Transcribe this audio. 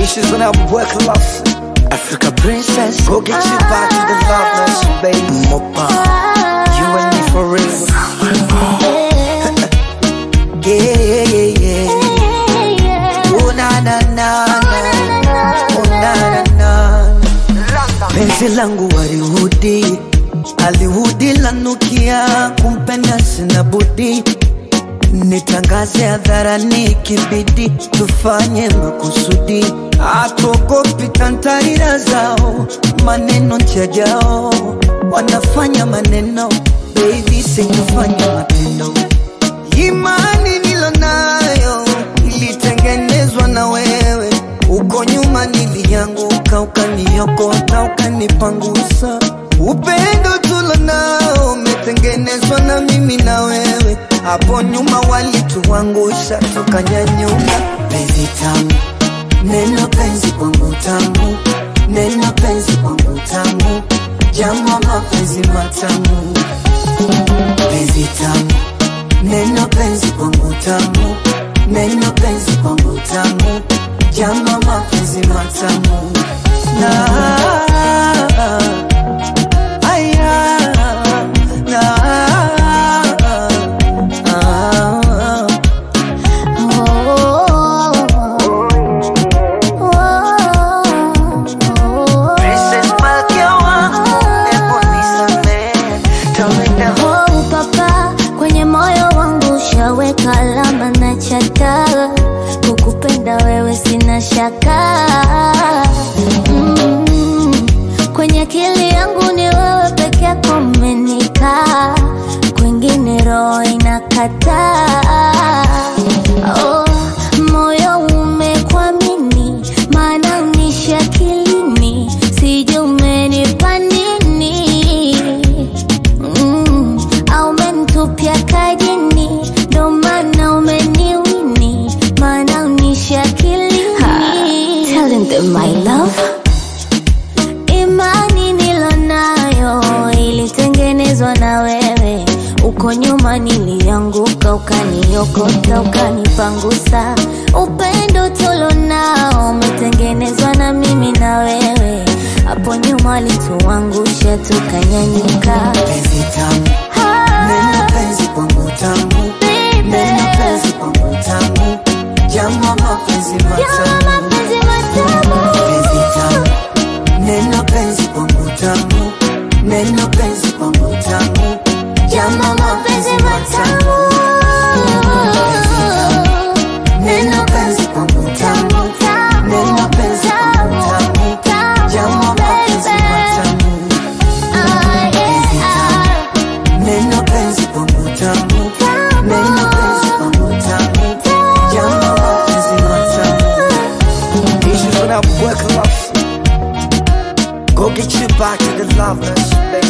Issues when I work love. Africa princess, go get you back to the loveless, baby. Mopa, you and me for real. Yeah, yeah, yeah. Oh na na na na, oh na na na. Penzi langu walihudi, alihudi lanukia, kumpenda sina budi nitangaze hadharani, kibidi tufanye makusudi, hatuogopi tantarira zao, maneno njajao, wanafanya maneno, baby sikufanya matendo. Imani nilonayo ilitengenezwa na wewe, uko nyuma nilianguka, ukaniokota, ukanipangusa. Upendo tulonao umetengenezwa na mimi na wewe, hapo nyuma walituangusha, tukanyanyuka. Penzi tamu, neno penzi kwangu tamu, neno penzi kwangu tamu, jambo mapenzi matamu, penzi tamu Neno penzi kwangu tamu, neno penzi kwangu tamu, jambo mapenzi matamu na aya na ah, Princess Malkia wangu, hebu nisamehe, tawenda Oh, papa kwenye moyo wangu ushaweka alama na chata, kukupenda wewe sina shaka mm. Kwenye akili yangu ni wewe peke yako umenikaa, kwingine roho inakataa. Oh, moyo umekwamini, maana unishi akilini, sijui umenipa nini mm, au umenitupia kajini, ndo maana umeniwini, maana unishi akilini. Telling them my love Imani nilonayo ilitengenezwa na wewe, uko nyuma nilianguka, ukaniokota, ukanipangusa. Upendo tulonao umetengenezwa na mimi na wewe, hapo nyuma walituangusha, tukanyanyuka. penzi tamu, neno penzi kwangu tamu, neno penzi kwangu tamu, jambo mapenzi matamu penzi tamu, neno penzi kwangu tamu, neno penzi kwangu tamu, jambo mapenzi matamu neno penzi kwangu tamu, neno penzi kwangu tamu, jambo mapenzi matamu neno penzi kwangu tamu, neno penzi kwangu tamu, jambo mapenzi matamu Issues when I work love. Go get you back to the lovers, baby.